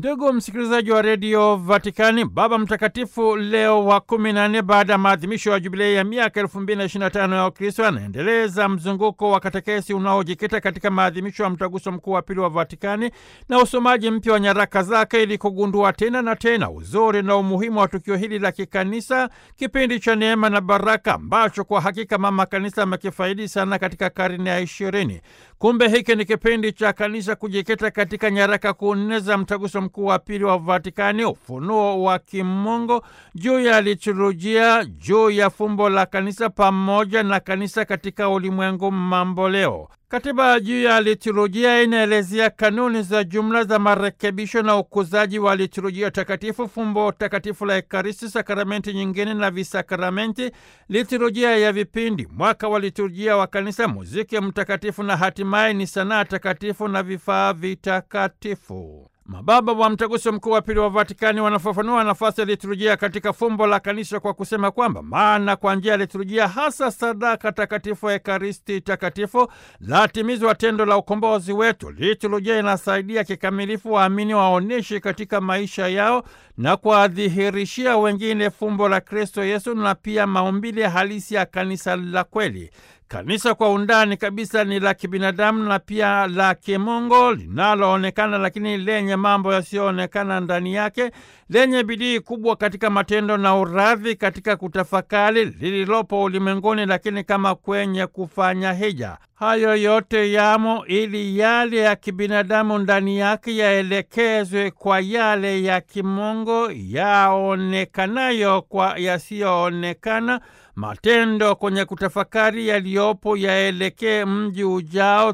Ndugu msikilizaji wa redio Vatikani, Baba Mtakatifu Leo wa kumi na nne, baada ya maadhimisho ya jubilei ya miaka elfu mbili na ishirini na tano ya Ukristo, anaendeleza mzunguko wa katekesi unaojikita katika maadhimisho ya mtaguso mkuu wa pili wa Vatikani na usomaji mpya wa nyaraka zake ili kugundua tena na tena uzuri na umuhimu wa tukio hili la kikanisa, kipindi cha neema na baraka ambacho kwa hakika mama kanisa amekifaidi sana katika karne ya ishirini. Kumbe hiki ni kipindi cha kanisa kujikita katika nyaraka kuu nne za mtaguso mkuu wa pili wa Vatikani: ufunuo wa kimungu juu ya liturujia, juu ya fumbo la kanisa pamoja na kanisa katika ulimwengu mamboleo. Katiba juu ya liturujia inaelezea kanuni za jumla za marekebisho na ukuzaji wa liturujia takatifu, fumbo takatifu la Ekaristi, sakramenti nyingine na visakramenti, liturujia ya vipindi, mwaka wa liturujia wa kanisa, muziki mtakatifu na hatimaye ni sanaa takatifu na vifaa vitakatifu. Mababa wa mtaguso mkuu wa pili wa Vatikani wanafafanua nafasi ya liturujia katika fumbo la kanisa kwa kusema kwamba maana kwa njia ya liturujia, hasa sadaka takatifu ya Ekaristi takatifu, latimizwa tendo la ukombozi wetu. Liturujia inasaidia kikamilifu waamini waoneshi katika maisha yao na kuwadhihirishia wengine fumbo la Kristo Yesu na pia maumbile halisi ya kanisa la kweli. Kanisa kwa undani kabisa ni la kibinadamu na pia la kimungu, linaloonekana lakini lenye mambo yasiyoonekana ndani yake, lenye bidii kubwa katika matendo na uradhi katika kutafakari lililopo ulimwenguni, lakini kama kwenye kufanya hija. Hayo yote yamo ili yale ya kibinadamu ndani yake yaelekezwe kwa yale ya kimungu, yaonekanayo kwa yasiyoonekana matendo kwenye kutafakari yaliyopo yaelekee mji ujao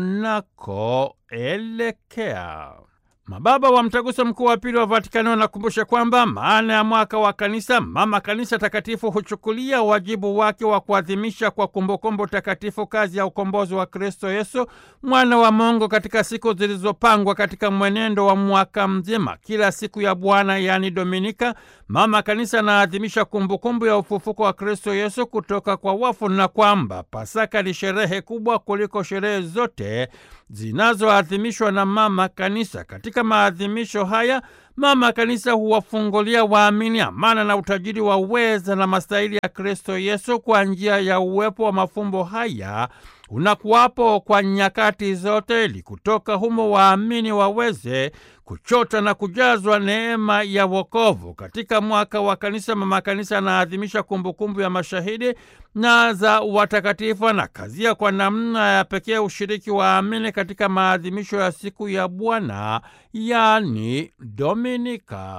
tunakoelekea. Mababa wa mtaguso mkuu wa pili wa Vatikani wanakumbusha kwamba maana ya mwaka wa kanisa, mama kanisa takatifu huchukulia wajibu wake wa kuadhimisha kwa kumbukumbu takatifu kazi ya ukombozi wa Kristo Yesu, mwana wa Mungu, katika siku zilizopangwa katika mwenendo wa mwaka mzima. Kila siku ya Bwana, yaani Dominika, mama kanisa anaadhimisha kumbukumbu ya ufufuko wa Kristo Yesu kutoka kwa wafu, na kwamba Pasaka ni sherehe kubwa kuliko sherehe zote zinazoadhimishwa na mama kanisa. Katika maadhimisho haya mama kanisa huwafungulia waamini amana na utajiri wa uweza na mastahili ya Kristo Yesu kwa njia ya uwepo wa mafumbo haya unakuwapo kwa nyakati zote, ili kutoka humo waamini waweze kuchota na kujazwa neema ya wokovu. Katika mwaka wa kanisa, mama kanisa anaadhimisha kumbukumbu ya mashahidi na za watakatifu, na kazia kwa namna ya pekee ushiriki wa waamini katika maadhimisho ya siku ya Bwana, yani Dominika.